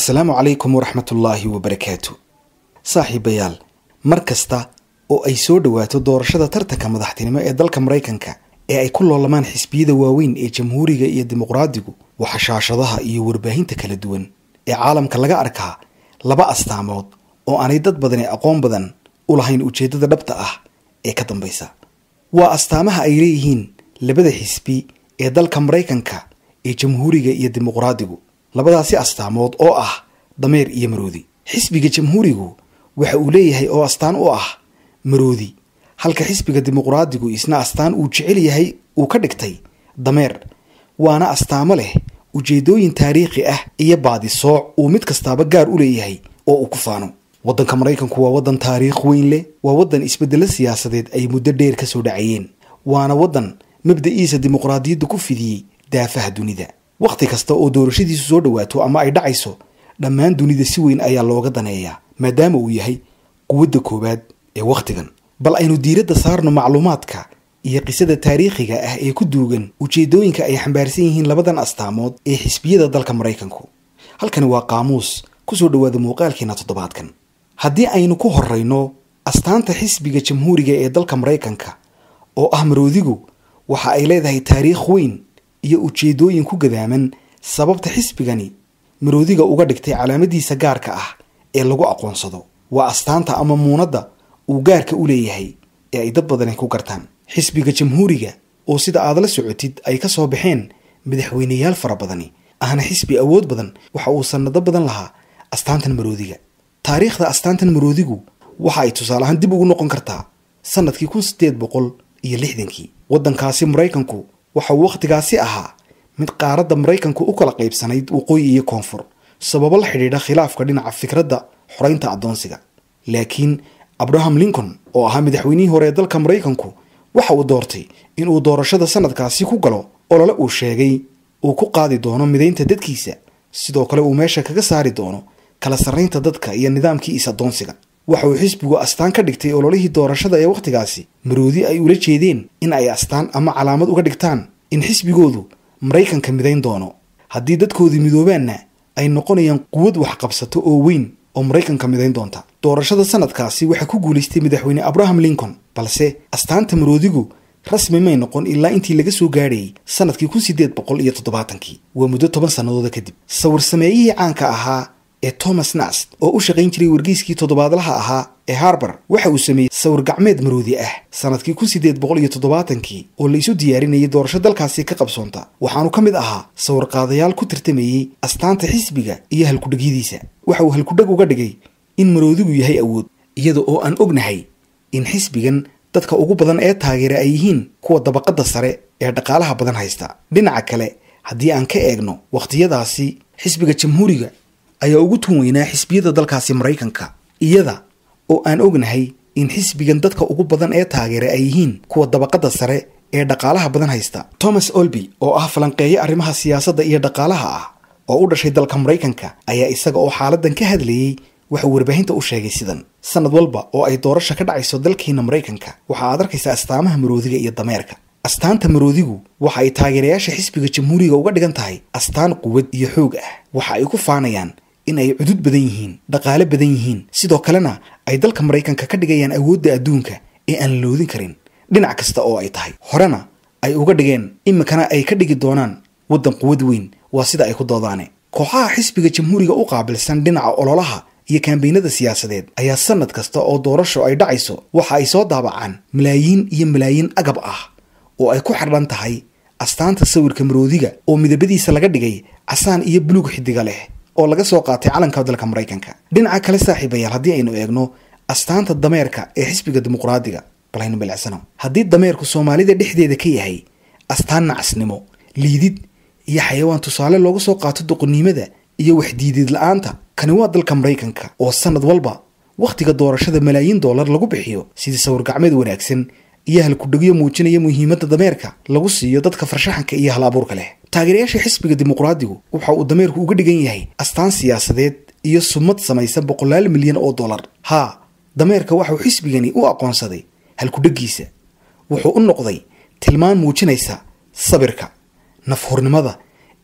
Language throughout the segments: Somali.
assalaamu calaykum waraxmatullaahi wabarakaatu saaxiibayaal mar kasta oo ay soo dhowaato doorashada tartanka madaxtinimo ee dalka maraykanka ee ay ku loolamaan xisbiyada waaweyn ee jamhuuriga iyo dimuqraadigu waxa shaashadaha iyo warbaahinta kala duwan ee caalamka laga arkaa laba astaamood oo aanay dad badani aqoon badan u lahayn ujeeddada dhabta ah ee ka dambaysa waa astaamaha ay leeyihiin labada xisbi ee dalka maraykanka ee jamhuuriga iyo dimuqraadigu labadaasi astaamood oo ah dameer iyo maroodi xisbiga jamhuurigu waxa uu leeyahay oo astaan u ah maroodi halka xisbiga dimuqraadigu isna astaan uu jecel yahay uu ka dhigtay dameer waana astaamo leh ujeedooyin taariikhi ah iyo baadisooc uu mid kastaaba gaar u leeyahay oo uu ku faano waddanka maraykanku waa waddan taariikh weyn leh waa waddan isbeddelo siyaasadeed ay muddo dheer ka soo dhacayeen waana waddan mabda'iisa dimuqraadiyadda ku fidiyey daafaha dunida wakhti kasta oo doorashadiisu soo dhowaato ama ay dhacayso dhammaan dunida si weyn ayaa looga daneeyaa maadaama uu yahay quwadda koowaad ee wakhtigan bal aynu diiradda saarno macluumaadka iyo qisada taariikhiga ah ee ku duugan ujeedooyinka ay xambaarsan yihiin labadan astaamood ee xisbiyada dalka maraykanku halkani waa qaamuus kusoo dhowaada muuqaalkeena toddobaadkan haddii aynu ku horrayno astaanta xisbiga jamhuuriga ee dalka maraykanka oo ah maroodigu waxa ay leedahay taariikh weyn iyo ujeedooyin ku gadaaman sababta xisbigani maroodiga uga dhigtay calaamadiisa gaarka ah ee lagu aqoonsado waa astaanta ama muunadda uu gaarka u leeyahay ee ay dad badani ku gartaan xisbiga jamhuuriga oo sida aad la socotid ay ka soo baxeen madaxweyneyaal fara badani ahna xisbi awood badan waxa uu sannado badan lahaa astaantan maroodiga taariikhda astaantan maroodigu waxa ay tusaale ahaan dib ugu noqon kartaa sannadkii kun siddeed boqol iyo lixdankii waddankaasi maraykanku waxa uu wakhtigaasi ahaa mid qaaradda maraykanku u kala qaybsanayd waqooyi iyo koonfur sababo la xidhiidha khilaafka dhinaca fikradda xoraynta addoonsiga laakiin abraham lincoln oo ahaa madaxweynihii hore ee dalka maraykanku waxa uu doortay inuu doorashada sanadkaasi ku galo olole uu sheegay uu ku qaadi doono midaynta dadkiisa sidoo kale uu meesha kaga saari doono kala sarraynta dadka iyo nidaamkii is-addoonsiga waxa uu xisbigu astaan ka dhigtay ololihii doorashada ee wakhtigaasi maroodi ay ula jeedeen in ay astaan ama calaamad uga dhigtaan in xisbigoodu maraykanka midayn doono haddii dadkoodii midoobaanna ay noqonayaan quwad waxqabsato oo weyn oo maraykanka midayn doonta doorashada sanadkaasi waxaa ku guulaystay madaxweyne abraham lincoln balse astaanta maroodigu rasmi may noqon ilaa intii laga soo gaadhayay sanadkii kun siddeed boqol iyo toddobaatankii waa muddo toban sannadooda kadib sawir sameeyihii caanka ahaa ee thomas nast oo u shaqayn jiray wargeyskii toddobaadlaha ahaa ee harbar waxa uu sameeyey sawir gacmeed maroodi ah sanadkii kun siddeed boqol iyo toddobaatankii oo la isu diyaarinayay doorasho dalkaasi ka qabsoonta waxaanu ka mid ahaa sawir qaadayaal ku tartamayey astaanta xisbiga iyo halkudhagyadiisa waxa uu halkudhag uga dhigay in maroodigu yahay awood iyada oo aan ognahay in xisbigan dadka ugu badan ee taageera ay yihiin kuwa dabaqadda sare ee dhaqaalaha badan haysta dhinaca kale haddii aan ka eegno wakhtiyadaasi xisbiga jamhuuriga ayaa ugu tun weynaa xisbiyada dalkaasi maraykanka iyada oo aan ognahay in xisbigan dadka ugu badan ee taageera ay yihiin kuwa dabaqadda sare ee dhaqaalaha badan haysta thomas olby oo ah falanqeeyo arrimaha siyaasadda iyo dhaqaalaha ah oo u dhashay dalka maraykanka ayaa isaga oo xaaladan ka hadlayey waxauu warbaahinta u sheegay sidan sanad walba oo ay doorasha ka dhacayso dalkiina maraykanka waxa aad arkaysaa astaamaha maroodiga iyo dameerka astaanta maroodigu waxa ay taageerayaasha xisbiga jamhuuriga uga dhigan tahay astaan quwad iyo xoog ah waxa ay ku faanayaan in ay cudud badan yihiin dhaqaale badan yihiin sidoo kalena ay dalka maraykanka ka dhigayaan awoodda adduunka ee aan loodin karin dhinac kasta oo ay tahay horena ay uga dhigeen iminkana ay ka dhigi doonaan waddan quwad weyn waa sida ay ku doodaane kooxaha xisbiga jamhuuriga u qaabilsan dhinaca ololaha iyo kaambeynada siyaasadeed ayaa sanad kasta oo doorasho ay dhacayso waxa ay soo daabacaan malaayiin iyo malaayiin agab ah oo ay ku xidhan tahay astaanta sawirka maroodiga oo midabadiisa laga dhigay casaan iyo buluug xidiga leh oo laga soo qaatay calanka dalka maraykanka dhinaca kale saaxiibayaal haddii aynu eegno astaanta dameerka ee xisbiga dimuqraadiga balaynu milicsano haddii dameerku soomaalida dhexdeeda ka yahay astaan nacasnimo liidid iyo xayawaan tusaale looga soo qaato doqonnimada iyo waxdiidid la-aanta kani waa dalka maraykanka oo sanad walba wakhtiga doorashada malaayiin dollar lagu bixiyo sidii sawir gacmeed wanaagsan iyo halkudhegyo muujinaya muhiimadda dameerka lagu siiyo dadka farshaxanka iyo hal abuurka leh taageerayaasha xisbiga dimuqraadigu waxa uu dameerku uga dhigan yahay astaan siyaasadeed iyo sumad samaysa boqolaal milyan oo dollar haa dameerka waxauu xisbigani u aqoonsaday halkudheggiisa wuxuu u noqday tilmaan muujinaysa sabirka nafhurnimada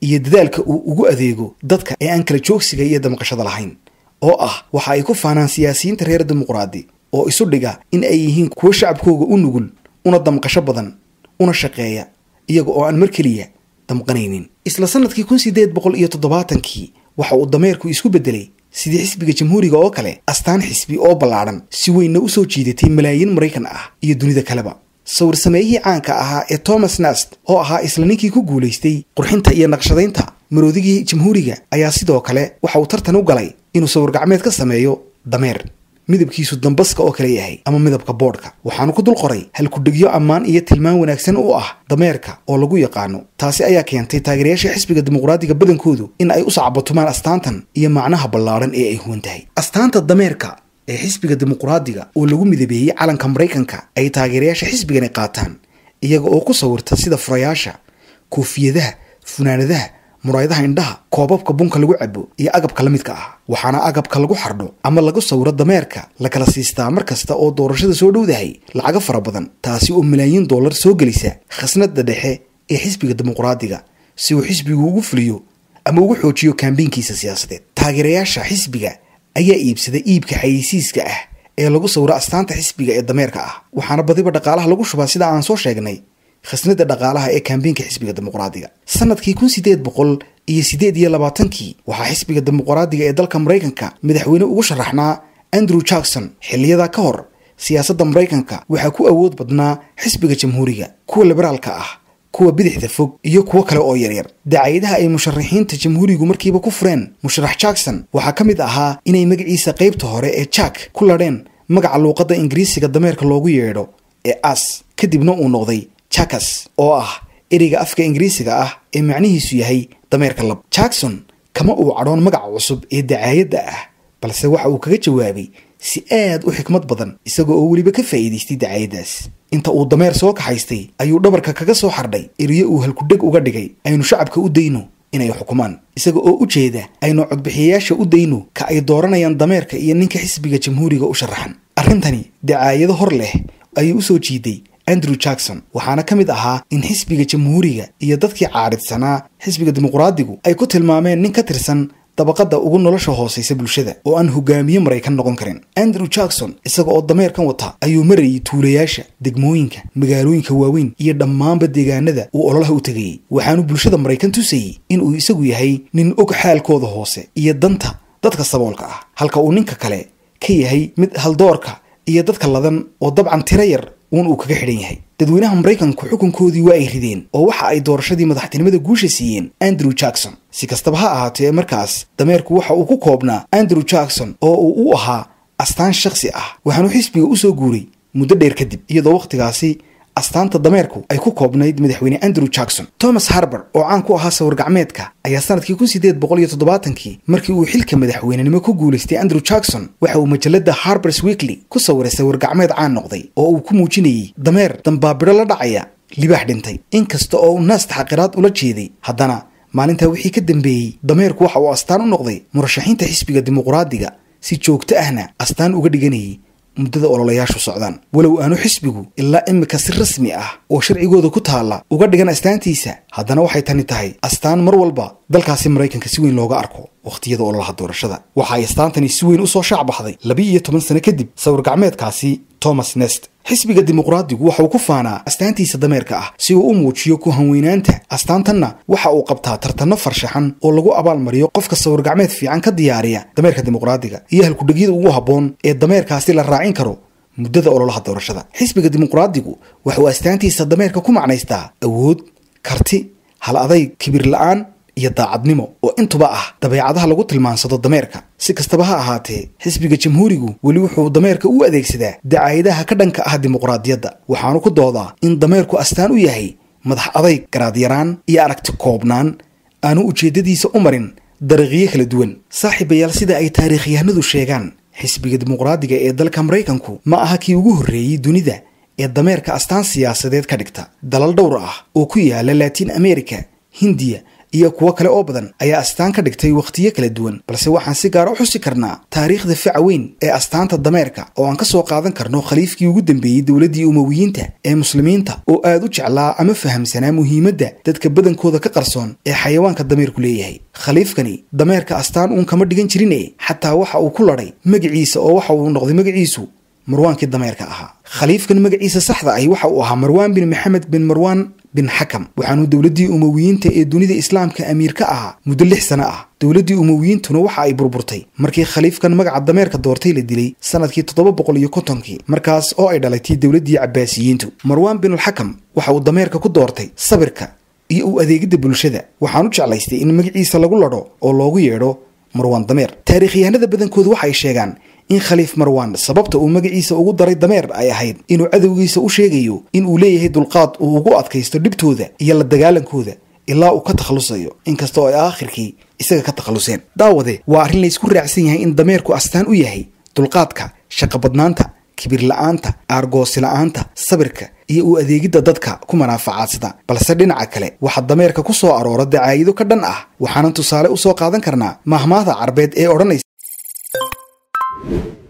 iyo dadaalka uu ugu adeego dadka ee aan kala joogsiga iyo damqashada lahayn oo ah waxa ay ku faanaan siyaasiyiinta reer dimuqraadi oo isu dhiga in ay yihiin kuwo shacabkooga u nugul una damqasho badan una shaqeeya iyaga oo aan mar keliya damqanaynin isla sanadkii kun sideed boqol iyo toddobaatankii waxa uu dameerku isku beddelay sidii xisbiga jamhuuriga oo kale astaan xisbi oo ballaadhan si weynna u soo jiidatay malaayiin maraykan ah iyo dunida kaleba sawir sameeyihii caanka ahaa ee thomas nast oo ahaa isla ninkii ku guulaystay qurxinta iyo naqshadaynta maroodigii jamhuuriga ayaa sidoo kale waxa uu tartan u galay inuu sawir gacmeed ka sameeyo dameer midabkiisu dambaska oo kale yahay ama midabka boodhka waxaanu ku dul qoray halkudhegyo ammaan iyo tilmaan wanaagsan u ah dameerka oo lagu yaqaano taasi ayaa keentay taageerayaasha xisbiga dimuqraadiga badankoodu in ay u sacbatumaan astaantan iyo macnaha ballaadhan ee ay huwan tahay astaanta dameerka ee xisbiga dimuqraadiga oo lagu midabeeyey calanka maraykanka ay taageerayaasha xisbigani qaataan iyaga oo ku sawirta sida furayaasha koofiyadaha funaanadaha muraayadaha indhaha koobabka bunka lagu cabo iyo agabka la midka ah waxaana agabka lagu xardho ama lagu sawiro dameerka la kala siistaa mar kasta oo doorashada soo dhowdahay lacago fara badan taasi oo malaayiin dollar soo gelisa khasnada dhexe ee xisbiga dimuqraadiga si uu xisbigu ugu fuliyo ama ugu xoojiyo kaambiinkiisa siyaasadeed taageerayaasha xisbiga ayaa iibsada iibka xayeysiiska ah ee lagu sawiro astaanta xisbiga ee dameerka ah waxaana badiba dhaqaalaha lagu shubaa sida aan soo sheegnay khasnada dhaqaalaha ee kaambiinka xisbiga dimuqraadiga sanadkii kun sideed boqol iyo sideed iyo labaatankii waxaa xisbiga dimuqraadiga ee dalka maraykanka madaxweyne ugu sharaxnaa andrew jackson xiliyada ka hor siyaasadda maraykanka waxaa ku awood badnaa xisbiga jamhuuriga kuwa liberaalka ah kuwa bidixda fog iyo kuwo kale oo yaryar dacayadaha ay musharaxiinta jamhuurigu markiiba ku fureen musharax jackson waxaa ka mid ahaa inay magaciisa qaybta hore ee jack ku ladheen magaca luuqadda ingiriisiga dameerka loogu yeedho ee as kadibna uu noqday jakas oo ah ereyga afka ingiriisiga ah ee macnihiisu yahay dameerka lab jackson kama uu cadhoon magaca cusub ee dacaayadda ah balse waxa uu kaga jawaabay si aad u xikmad badan isaga oo weliba ka faa'iidaystay dacaayaddaas inta uu dameer soo kaxaystay ayuu dhabarka kaga soo xardhay eriyo uu halkudheg uga dhigay aynu shacabka u dayno inay xukumaan isaga oo u jeeda aynu codbixiyayaasha u dayno ka ay dooranayaan dameerka iyo ninka xisbiga jamhuuriga u sharaxan arrintani dacaayado hor leh ayuu u soo jiiday andrew jackson waxaana ka mid ahaa in xisbiga jamhuuriga iyo dadkii caaridsanaa xisbiga dimuqraadigu ay ku tilmaameen nin ka tirsan dabaqada ugu nolosha hoosaysa bulshada oo aan hogaamiye maraykan noqon karin andrew jackson isaga oo dameerkan wata ayuu marayay tuulayaasha degmooyinka magaalooyinka waaweyn iyo dhammaanba deegaanada uu ololaha u tegayey waxaanu bulshada maraykan tusayey inuu isagu yahay nin og xaalkooda hoose iyo danta dadka saboolka ah halka uu ninka kale ka yahay mid haldoorka iyo dadka ladan oo dabcan tiro yar uun uu kaga xidhan yahay dadweynaha maraykanku xukunkoodii waa ay rideen oo waxa ay doorashadii madaxtinimada guusha siiyeen andrew jackson si kastaba ha ahaatee markaas dameerku waxa uu ku koobnaa andrew jackson oo uu u ahaa astaan shakhsi ah waxaanu xisbiga u soo guuray muddo dheer kadib iyadoo wakhtigaasi astaanta dameerku ay ku koobnayd madaxweyne andrew jackson thomas harber oo caan ku ahaa sawir gacmeedka ayaa sanadkii kun sideed boqol iyo toddobaatankii markii uu xilka madaxweynenimo ku guulaystay andrew jackson waxa uu majalada harbers weekly ku sawiray sawir gacmeed caan noqday oo uu ku muujinayey dameer dambaabidho la dhacaya libaax dhintay inkasta oo uu naasta xaqiraad ula jeeday haddana maalintaa wixii ka dambeeyey dameerku waxa uu astaan u noqday murashaxiinta xisbiga dimuqraadiga si joogto ahna astaan uga dhiganayay muddada ololayaashu socdaan walow aanu xisbigu ilaa imika si rasmi ah oo sharcigooda ku taalla uga dhigan astaantiisa haddana waxay tani tahay astaan mar walba dalkaasi maraykanka si weyn looga arko wakhtiyada ololaha doorashada waxa ay astaantani si weyn usoo shaac baxday labi iyo toban sano kadib sawir gacmeedkaasi thomas nest xisbiga dimuqraadigu waxa uu ku faanaa astaantiisa dameerka ah si uu u muujiyo ku hanweynaanta astaantanna waxa uu qabtaa tartanno farshaxan oo lagu abaalmariyo qofka sawir gacmeed fiican ka diyaariya dameerka dimuqraadiga iyo halkudhegyada ugu habboon ee dameerkaasi la raacin karo muddada ololaha doorashada xisbiga dimuqraadigu waxa uu astaantiisa dameerka ku macnaystaa awood karti hal adayg kibir la-aan iyo daacadnimo oo intuba ah dabeecadaha lagu tilmaansado dameerka si kastaba ha ahaatee xisbiga jamhuurigu weli wuxuu dameerka u adeegsadaa dacaayadaha ka dhanka ah dimuqraadiyadda waxaanu ku doodaa in dameerku astaan u yahay madax adayg garaadyaraan iyo aragti koobnaan aanu ujeeddadiisa u marin dariiqyo kala duwan saaxiibayaal sida ay taariikhyahanadu sheegaan xisbiga dimuqraadiga ee dalka maraykanku ma aha kii ugu horreeyey dunida ee dameerka astaan siyaasadeed ka dhigta dalal dhowr ah oo ku yaala laatiin america hindiya iyo kuwo kale oo badan ayaa astaan ka dhigtay wakhtiyo kala duwan balse waxaan si gaara u xusi karnaa taariikhda faca weyn ee astaanta dameerka oo aan ka soo qaadan karno khaliifkii ugu dambeeyey dowladdii umowiyiinta ee muslimiinta oo aad u jeclaa ama fahamsanaa muhiimadda dadka badankooda ka qarsoon ee xayawaanka dameerku leeyahay khaliifkani dameerka astaan uun kama dhigan jirine xataa waxa uu ku ladhay magaciisa oo waxa uu noqday magaciisu marwaankii dameerka ahaa khaliifkan magaciisa saxda ahi waxa uu ahaa marwaan bin maxamed bin marwaan bin xakam waxaanuu dowladdii umowiyiinta ee dunida islaamka amiir ka ahaa muddo lix sano ah dowladdii umowiyiintuna waxa ay burburtay markii khaliifkan magaca dameerka doortay la dilay sanadkii toddoba boqol iyo kontonkii markaas oo ay dhalatay dowladdii cabbaasiyiintu marwaan binulxakam waxa uu dameerka ku doortay sabirka iyo u adeegidda bulshada waxaan u jeclaystay in magaciisa lagu ladho oo loogu yeedho marwaan dameer taariikhyahanada badankoodu waxay sheegaan in khaliif marwaan sababta uu magaciisa ugu daray dameer ay ahayd inuu cadowgiisa u sheegayo in uu leeyahay dulqaad uu ugu adkaysto dhibtooda iyo la dagaalankooda ilaa uu ka takhalusayo inkastoo ay aakhirkii isaga ka takhaluseen daawade waa arrin laysku raacsan yahay in dameerku astaan u yahay dulqaadka shaqobadnaanta kibir la-aanta aargoosi la-aanta sabirka iyo u adeegidda dadka ku manaafacadsada balse dhinaca kale waxaa dameerka ku soo aroora dacaayido ka dhan ah waxaanan tusaale u soo qaadan karnaa mahmaahda carbeed ee odhanaysa